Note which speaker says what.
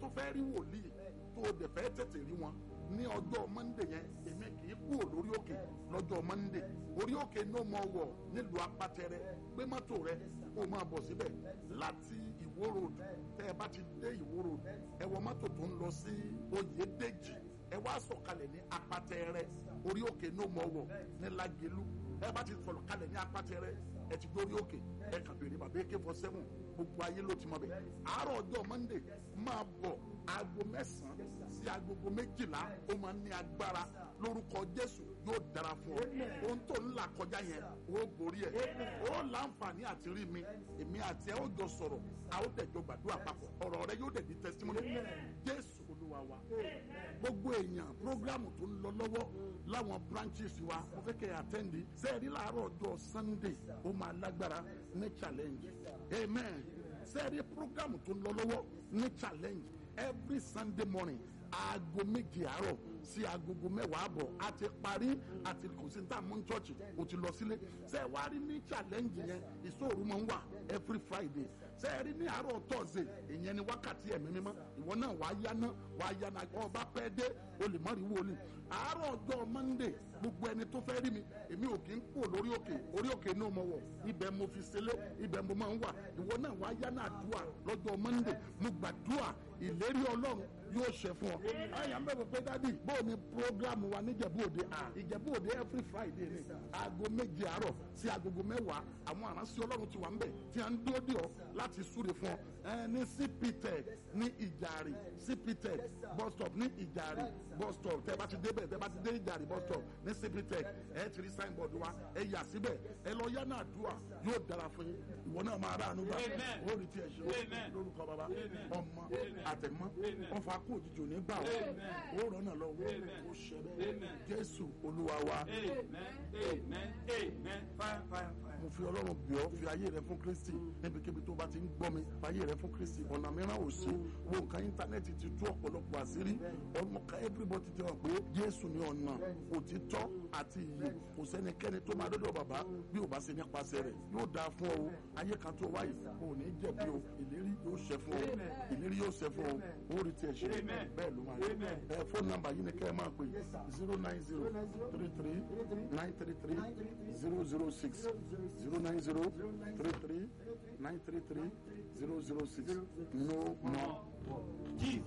Speaker 1: fẹ́ rí wòlíì tó o dẹ̀ fẹ́ tètè rí wọn ní ọjọ́ mọ́ndé yẹn èmi kì í kúrò lórí òkè lọ́jọ́ mọ́ndé orí òkè ní o mọ̀ wọ̀ nílùú apátẹrẹ gbé mọ́tò rẹ kó o máa bọ̀ síbẹ̀ láti ìwó road tẹ́ ẹ bá ti dé ìwó road ẹ wọ mọ́tò tó ń lọ sí oyèdèjì ẹ wá sọ̀kalẹ̀ ní apátẹrẹ orí òkè ní o mọ̀ wọ̀ ní lágẹ̀lú ẹ bá ti sọ̀kalẹ̀ ní apátẹrẹ ẹ ti dórí òkè ẹ kàn bèrè bàbá ak four seven gbogbo ayé ló ti mọ bẹ àárọ̀ ọjọ́ monday máa bọ̀ aago mẹ́sàn-án sí agogo méjìlá ó máa ní agbára lórúkọ jésù yóò dára fún ọ ohun tó ń là kọjá yẹn ó borí ẹ ó láǹfààní àti rí mi èmi àti ẹ ó jọ sọ̀rọ̀ a ó dẹ̀jọ gbàdúrà papọ̀ ọ̀rọ̀ rẹ yóò dẹ̀ di testimony jésù olúwa wa gbogbo èèyàn programu tó ń lọ lọ́wọ́ láwọn branches wa mo fẹ́ kẹ́ ẹ àtẹ́ndì sẹ́ẹ̀rí làárọ̀ ọjọ́ sunday ó máa lágbára ní challenge amen sẹ́ẹ̀rí programu tó ń lọ lọ́wọ́ ní challenge every sunday morning aago méje àárọ̀ sí agogo mẹ́wàá àbọ̀ a ti parí àti kò sí ní tá a mú ní church o ti lọ sílé ṣe wá rí ní challenge yẹn ìṣòro máa ń wà every friday ṣe rí ní àárọ̀ thursday ìyẹn ni wákàtí ẹ̀mí mímọ́ ìwọ náà wàá yáná wàá yáná ọba pẹ́ dé o lè mọ̀ rí wọlé àárọ̀ ọjọ́ monday gbogbo ẹni tó fẹ́ rí mi èmi ò kí ń kó lórí òkè orí òkè ní ọmọ wọ̀ ibẹ̀ mo fi ṣẹlẹ̀ ibẹ̀ mo máa ń wà ìwọ náà wàá yáná àdúrà lọ́jọ́ monday mo gbàdúrà ìlérí ọlọ́run yóò ṣe fún ọ. àyà ń bẹ̀rù pé dádì bóò ni programu wa níjẹ̀bú òde à ìjẹ̀bú òde every friday ni aago méje àárọ̀ sí agogo mẹ́wàá àwọn àránṣẹ́ ọlọ́run ti wà ń bẹ̀ tí a ń dúró dì ọ́ láti súre fún ọ. ẹ ní cptech ní ìjàre cptech bus stop ní ìjàre bus stop tẹ bá ti débẹ̀ tẹ bá ti dé ìjàre bus stop ní cptech ẹ ti rí signboard wa ẹ yà síbẹ̀ ẹ lọ yá náà dùà yóò dára fún yín ìwọ náà máa ráàánú gbà ó rí tiẹ̀ ṣe ó lórúkọ bàbá ọmọ àtẹ̀mọ́ ọfà kó òjijì òní gbà ó ó rọ́nà lọ́wọ́ ó ṣe bẹ́ẹ̀ jésù olúwa wa. mo fi ọlọ́run bì ọ́ fi ayé rẹ fún kristi níbikíbi tó bá ti ń gbọ́ mi ayé rẹ fún kristi ọ̀nà mìíràn ò sí wo nǹkan íńtánẹ́ẹ̀tì ti tú ọ̀pọ̀lọpọ̀ àṣírí ọmọ ká everybody ti hàn pé jésù ni ọ̀nà òtítọ́ àti ìyè kò sẹ́nikẹ́ni tó máa dọ́dọ̀ bàbá bí ò bá ṣe nípasẹ̀ rẹ̀ yóò dáa fún ọ ayé kan tó wáyé ò ní jẹ̀bi o ìlérí yóò ṣẹ fún ọ ìlérí yóò ṣẹ fún ọ ó rí tiẹ̀ ṣe bẹ́ẹ̀ ló máa rí ẹ fóònù nàmbà yìí ni kẹ́ ẹ máa pè zero nine zero three three nine three three zero zero six zero nine zero three three nine three three zero zero six no more.